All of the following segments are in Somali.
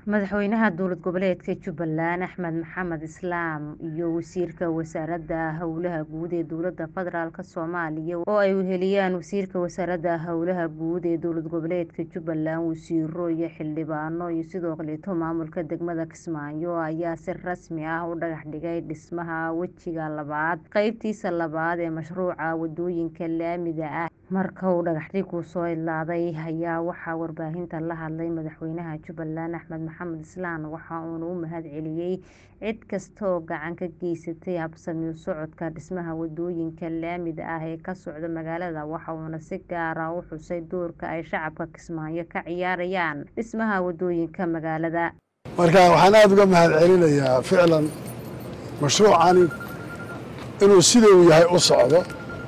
madaxweynaha dowlad goboleedka jubbaland axmed maxamed islaam iyo wasiirka wasaaradda howlaha guud ee dowlada federaalk soomaaliya oo ay weheliyaan wasiirka wasaaradda howlaha guud ee dowlad goboleedka jubbaland wasiiro iyo xildhibaano iyo sidoo kaleeto maamulka degmada kismaayo ayaa si rasmi ah u dhagax dhigay dhismaha wejiga labaad qeybtiisa labaad ee mashruuca wadooyinka laamiga ah marka uu dhagaxdhigu soo idlaaday ayaa waxaa warbaahinta la hadlay madaxweynaha jubbaland axmed maxamed islaan waxa uuna u mahad celiyey cid kasta oo gacan ka geysatay habsami u socodka dhismaha wadooyinka laamida ah ee ka socda magaalada waxa uuna si gaara u xusay doorka ay shacabka kismaayo ka ciyaarayaan dhismaha wadooyinka magaalada marka waxaan aada uga mahad celinayaa ficlan mashruucani inuu sida uu yahay u socdo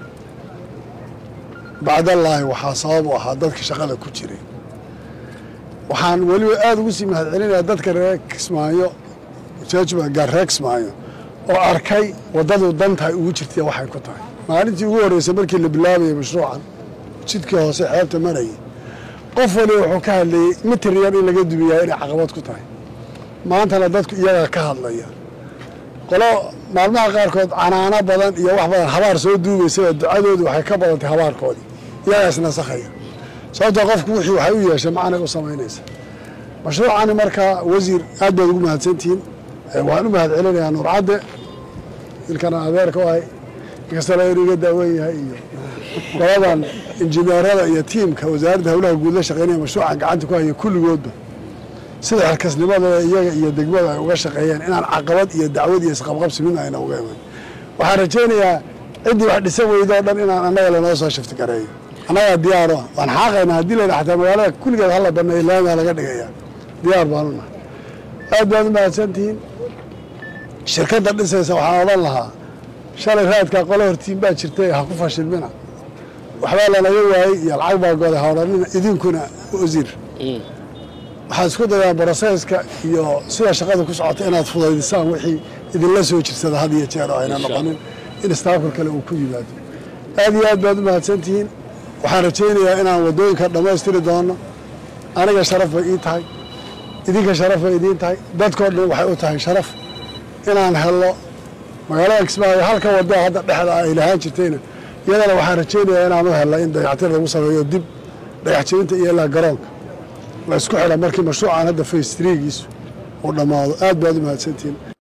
bacdallaahi waxaa sabab u ahaa dadka shaqada ku jiray waxaan weliba aada ugu sii mahad celinayaa dadka reer kismaayo gaar reer kismaayo oo arkay waddadu dantahay ugu jirtay waxay ku tahay maalintii ugu horreysay markii la bilaabayay mashruucan jidkii hoose xeebta marayay qof waliba wuxuu ka hadlayey mitir yar in laga dumiyaa inay caqabad ku tahay maantana dadku iyagaa ka hadlaya qolo maalmaha qaarkood canaano badan iyo wax badan habaar soo duugaysaba ducadoodu waxay ka badantay habaarkoodii iyagaas nasakhaya sababtoo qofku wixii waxay u yeeshay macnay u samaynaysa mashruucani markaa wasiir aad baad ugu mahadsantihiin waxaan u mahad celinayaa nuurcadde ilkana adeerka u ahay inkastana inuu iga daawen yahay iyo qoladan injineerada iyo tiimka wasaaradda howlaha guud la shaqeynaya mashruucan gacanta ku haya kulligoodba sida xilkasnimadooda iyaga iyo degmada ay uga shaqeeyeen inaan caqabad iyo dacwad iyo isqabqabsi midna ayna uga iman waxaan rajaynayaa ciddii wax dhisan weydo o dhan inaan annaga lanoo soo shifti gareeyo annagaa diyaaro ah waan xaaqaynaa haddii layidha xataa magaalada kulligeed hala banneeyo laamiga laga dhigayaa diyaar baanu nahay aad baad u mahadsantihiin shirkadda dhisaysa waxaan odhan lahaa shalay raadkaa qolo hortiin baa jirtay ha ku fashilmina waxbaa lanaga waayey iyo lacag baa goday ha odhanina idinkuna wasiir waxaad isku dayaan broseyska iyo sida shaqada ku socota inaad fudaydisaan wixii idinla soo jirsada had iyo jeer oo ayna noqonin in istaafka kale uu ku yimaado aad iyo aad baad u mahadsantihiin waxaan rajaynayaa inaan waddooyinka dhammaystiri doono aniga sharaf bay ii tahay idinka sharaf bay idiin tahay dadkoo dhan waxay u tahay sharaf inaan helno magaalada kismaayo halka waddo hadda dhexda ay lahaan jirtayna iyadana waxaan rajaynayaa inaan u helna in dayactir lagu sameeyo dib dhagax jebinta iyo ilaa garoonka la isku xidha markii mashruucan hadda face trigiisu uu dhammaado aad baad u mahadsantihiin